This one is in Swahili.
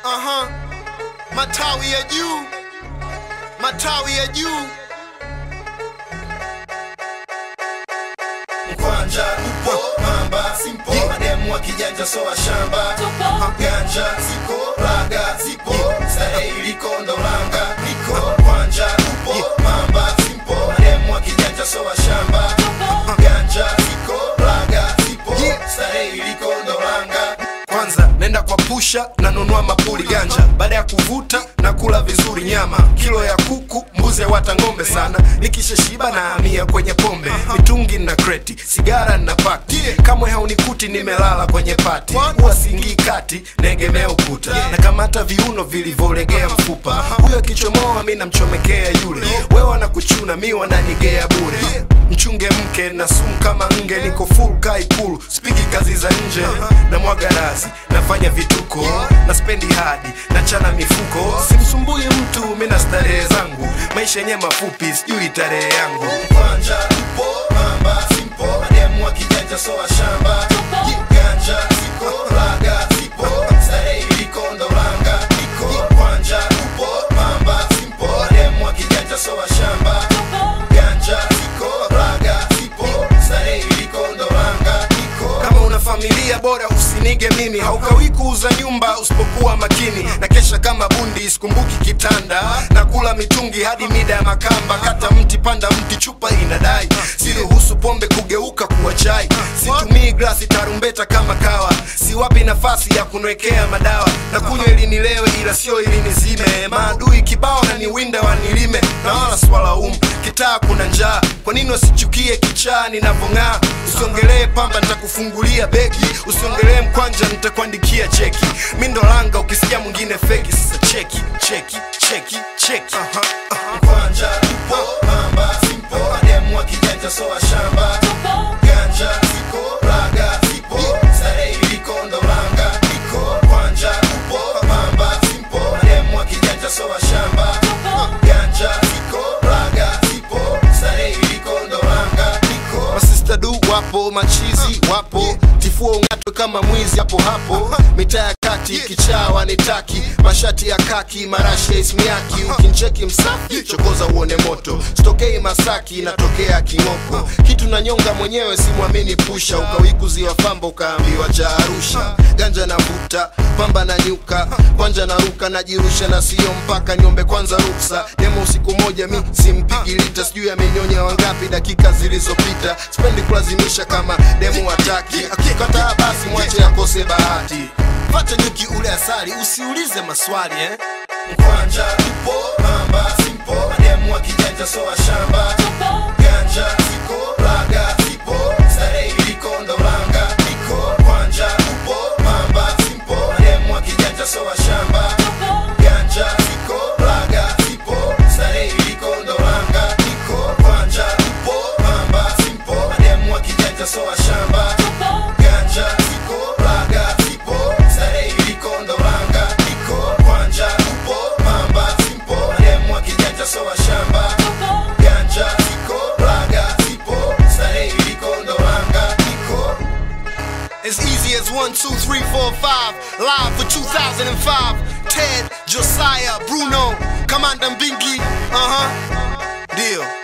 Aha. Matawi ya juu, matawi ya juu. Mkwanja upo mamba simpo mademu wa kijanja soa shamba ganja ziko raga zipo starehe iliko ndolanga liko kwanja upo mamba simpo mademu wa kijanja soa shamba ganja ziko raga zipo starehe iliko ndolanga Kwanza nenda kwa pusha nanunua mapuli ganja, baada ya kuvuta na kula vizuri nyama, kilo ya kuku, mbuzi wata ng'ombe sana. Nikishashiba na hamia kwenye pombe, mitungi na kreti, sigara na pakti, kamwe haunikuti nimelala kwenye pati, huwa singii kati, naegemea ukuta, na kamata viuno vilivyolegea mfupa, huyo akichomoa mi namchomekea yule, wewe anakuchuna mi wananigea bure mchunge mke na sumu kama nge, niko full kaikulu, spiki kazi za nje na mwaga razi, nafanya vituko na spendi hadi na chana mifuko, simsumbui mtu, mi na starehe zangu, maisha yenye mafupi, sijui tarehe yangu. Kwanja upo mamba simpo mademu wa kijanja soa shamba ganja ziko raga zipo starehe iliko ndolanga iko kwanja upo mamba simpo mademu wa kijanja soa shamba ganja ziko raga zipo starehe iliko ndolanga iko kama una familia bora usinige mimi haukawi kuuza nyumba usipokuwa makini na kesha kama bundi sikumbuki kitanda na kula mitungi hadi mida ya makamba kata mti panda mti chupa inadai siruhusu pombe kugeuka kuwa chai situmii glasi tarumbeta kama kawa siwapi nafasi ya kunwekea madawa na kunywa ili nilewe ila sio ili nizime maadui kibao na niwinde wanilime na wala swalaumu kitaa kuna njaa kwa nini wasichukie kichaa ninavyong'aa usiongelee pamba nitakufungulia begi usiongelee mkwanja nitakuandikia cheki mi ndo langa ukisikia mwingine feki sasa cheki cheki cheki cheki Aha, aha. kwanja upo mamba simpo mademu wa kijanja soa shamba ganja ziko raga zipo starehe iliko ndolanga iko kwanja upo mamba simpo mademu wa kijanja soa shamba ganja ziko raga zipo starehe iliko ndolanga iko masista du wapo machizi wapo tifua ung'atwe kama mwizi hapo hapo mitaa ya kati kichaa wanitaki mashati ya kaki marashi ya ismiaki ukincheki msafi chokoza uone moto sitokei masaki natokea king'oko kitu na nyonga mwenyewe simwamini pusha ukawikuziwa famba ukaambiwa cha arusha ganja na vuta pamba na nyuka kwanja na ruka najirusha na sio mpaka niombe kwanza ruksa demo usiku moja mi simpigi lita sijui amenyonya wangapi dakika zilizopita spendi kulazimisha kama demo wataki akikataa basi mwache akose bahati pata nyuki ule asali usiulize maswali eh? Mkwanja upo mamba simpo mademu wa kijanja soa shamba ganja ziko raga zipo starehe iliko ndolanga iko kwanja upo mamba simpo mademu wa kijanja soa shamba ganja ziko raga zipo starehe iliko ndolanga iko kwanja upo mamba simpo mademu wa kijanja soa shamba ganja ziko raga zipo starehe iliko ndolanga iko kwanja upo mamba simpo mademu wa kijanja soa shamba ganja ziko raga zipo starehe iliko ndolanga iko As easy as one, two, three, four, five. Live for 2005. Ted, Josiah, Bruno, Commander Binky. Uh huh. Deal.